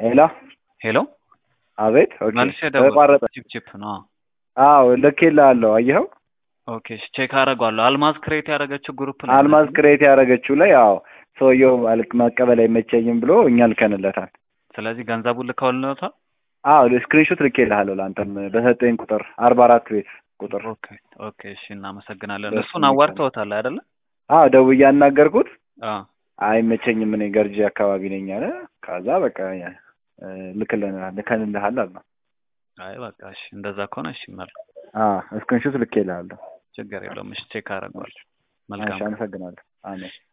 ሄሎ ሄሎ አቤት። ኦኬ መልሼ ተቋረጠ። ቺፕ ቺፕ ነው። አዎ ልኬልሃለሁ። አየኸው? ኦኬ እሺ፣ ቼክ አደርገዋለሁ። አልማዝ ክሬት ያደረገችው ግሩፕ ነው። አልማዝ ክሬት ያደረገችው ላይ አዎ ሰውየው አልክ መቀበል አይመቸኝም ብሎ እኛ ልከንለታል። ስለዚህ ገንዘቡን ልከውልነታል። አዎ ስክሪንሾት ልኬልሃለሁ ለአንተም በሰጠኝ ቁጥር አርባ አራት ቤት ቁጥር ኦኬ ኦኬ፣ እሺ እናመሰግናለን። በሱ እሱን አዋርተውታል አይደለ? አዎ ደውዬ ያናገርኩት አዎ አይመቸኝም እኔ ገርጂ አካባቢ ነኝ አለ። ከዛ በቃ እ፣ ልክልናል ልከንልሃል አለ። አይ በቃ እሺ፣ እንደዛ ከሆነ እሺ፣ መል አዎ ስክሪንሾት ልኬልሃለሁ። ችግር የለውም። እሺ ቼክ አደርገዋለሁ። እሺ መልካም አመሰግናለሁ። አሜን